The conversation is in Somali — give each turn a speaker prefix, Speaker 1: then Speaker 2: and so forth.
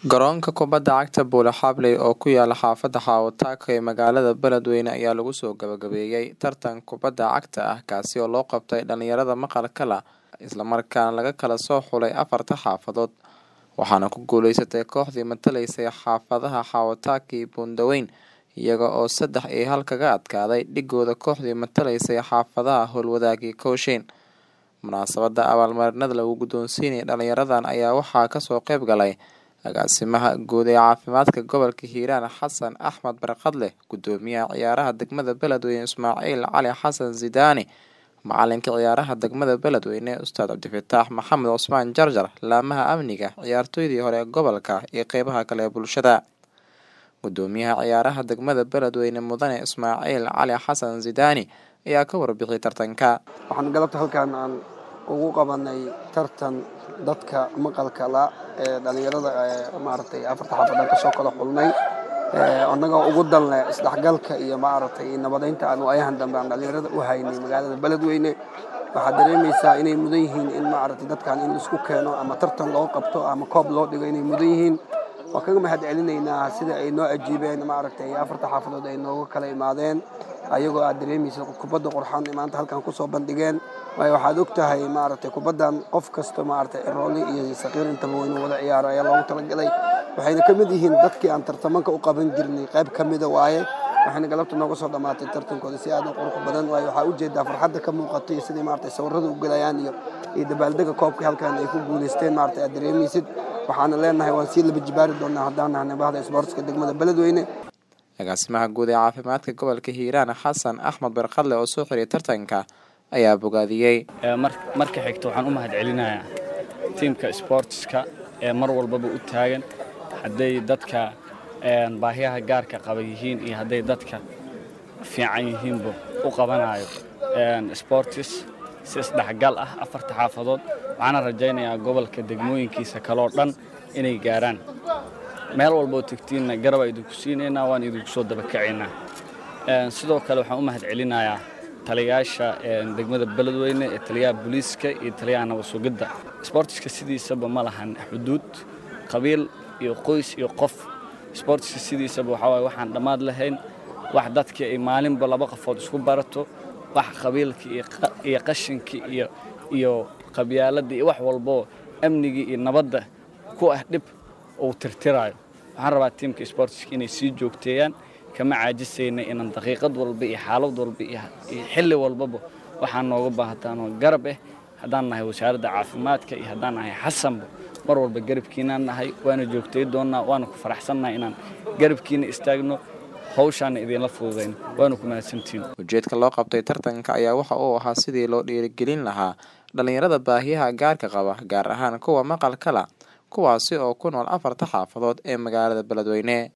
Speaker 1: Garoonka kubadda cagta Bule Habley oo ku yaala xaafadda Xawo-Tako ee magaalada Beledweyne ayaa lagu soo gabagabeeyay tartan kubadda cagta ah kaasi oo loo qabtay dhalinyarada maqalka la isla markaana laga kala soo xulay afarta xaafadood waxaana ku guuleysatay kooxdii matalaysay xaafadaha Xawo-Tako iyo Buundaweyne iyaga oo saddex iyo hal kaga adkaaday dhigooda kooxdii matalaysay xaafadaha Howlwadaag iyo Cowshayn munaasabada abaalmarinada lagu guddoonsiinayay dhalinyaradan ayaa waxaa kasoo qayb galay agaasimaha guud ee caafimaadka gobolka hiiraan xasan axmed barkadle gudoomiyaha ciyaaraha degmada beledweyne ismaaciil cali xasan sidaani macalinka ciyaaraha degmada beledweyne ustaad cabdifataax maxamed cusmaan jarjar laamaha amniga ciyaartooydii hore ee gobolka iyo qeybaha kale ee bulshada gudoomiyaha ciyaaraha degmada beledweyne mudane ismaaciil cali xasan sidaani ayaa ka warbixiyay tartanka
Speaker 2: waxaan galabta halkaan aan ugu qabanay tartan dadka maqalka la ee dhalinyarada maaragtay afarta xaafadan kasoo kala xulnay annagoo ugu dalne isdhexgalka iyo maaragtay nabadeynta aan waayahan dambe aan dhalinyarada u haynay magaalada beledweyne waxaad dareemaysaa inay mudan yihiin in maaragtay dadkan in laisku keeno ama tartan loo qabto ama koob loo dhigo inay mudan yihiin waan kaga mahad celinaynaa sida ay noo ajiibeen maaragtay afarta xaafadood ay nooga kala imaadeen ayagoo aad dareemaysa kubadda qurxan maanta halkan kusoo bandhigeen waayo waxaad og tahay maaragtay kubaddan qof kasta maaragtay rooli iyo saqiir intaba waynu wada ciyaaro ayaa loogu talagalay waxayna ka mid yihiin dadkii aan tartamanka u qaban jirnay qayb ka mida waaye waxayna galabta nooga soo dhammaatay tartankooda si aad u qurux badan waayo waxaa ujeedaa farxadda ka muuqato iyo sidai maaragtay sawirrada u gelayaan iyo iyo dabaaldega koobkii halkan ay ku guulaysteen maaragtay aad dareemaysid waxaana leenahay waan sii laba jibaari doonaa haddaan nahnay bahda isboortska degmada beledweyne
Speaker 1: agaasimaha guud ee caafimaadka gobolka hiiraan xasan axmed barkadle oo soo xiriyay tartanka ayaa bogaadiyey
Speaker 3: marka xigta waxaan u mahad celinayaa tiimka sboortiska ee mar walbaba u taagan hadday dadka baahiyaha gaarka qaba yihiin iyo hadday dadka fiican yihiinba u qabanayo sboortis si isdhexgal ah afarta xaafadood waxaana rajaynayaa gobolka degmooyinkiisa kaloo dhan inay gaaraan meel walboo tegtiinna garabaa idinku siinaynaa waan idinku soo dabakacaynaa sidoo kale waxaan u mahad celinayaa taliyayaasha degmada beledweyne ee taliyaha booliiska iyo taliyaha nabadsugidda sboortiska sidiisaba ma lahan xuduud qabiil iyo qoys iyo qof sboortiska sidiisaba waxaa waye waxaan dhammaad lahayn wax dadkii ay maalinba laba qafood isku barato wax qabiilka iyo qashinka iyo iyo qabyaaladda iyo wax walboo amnigii iyo nabadda ku ah dhib uu tirtiraayo waxaan rabaa tiimka sboortiska inay sii joogteeyaan kama caajisayna inaan daqiiqad walba iyo xaalad walba iyo xilli walbaba waxaa nooga baahataanoo garab ah haddaan nahay wasaaradda caafimaadka iyo haddaan nahay xasanba mar walba garabkiinaan nahay waana joogtay doonnaa waana ku faraxsannahay inaan garabkiina istaagno hawshaana idinla fududayn waana ku mahadsantiin
Speaker 1: ujeedka loo qabtay tartanka ayaa waxa uu ahaa sidii loo dhiirigelin lahaa dhalinyarada baahiyaha gaarka qaba gaar ahaan kuwa maqalka la kuwaasi oo ku nool afarta xaafadood ee magaalada beledweyne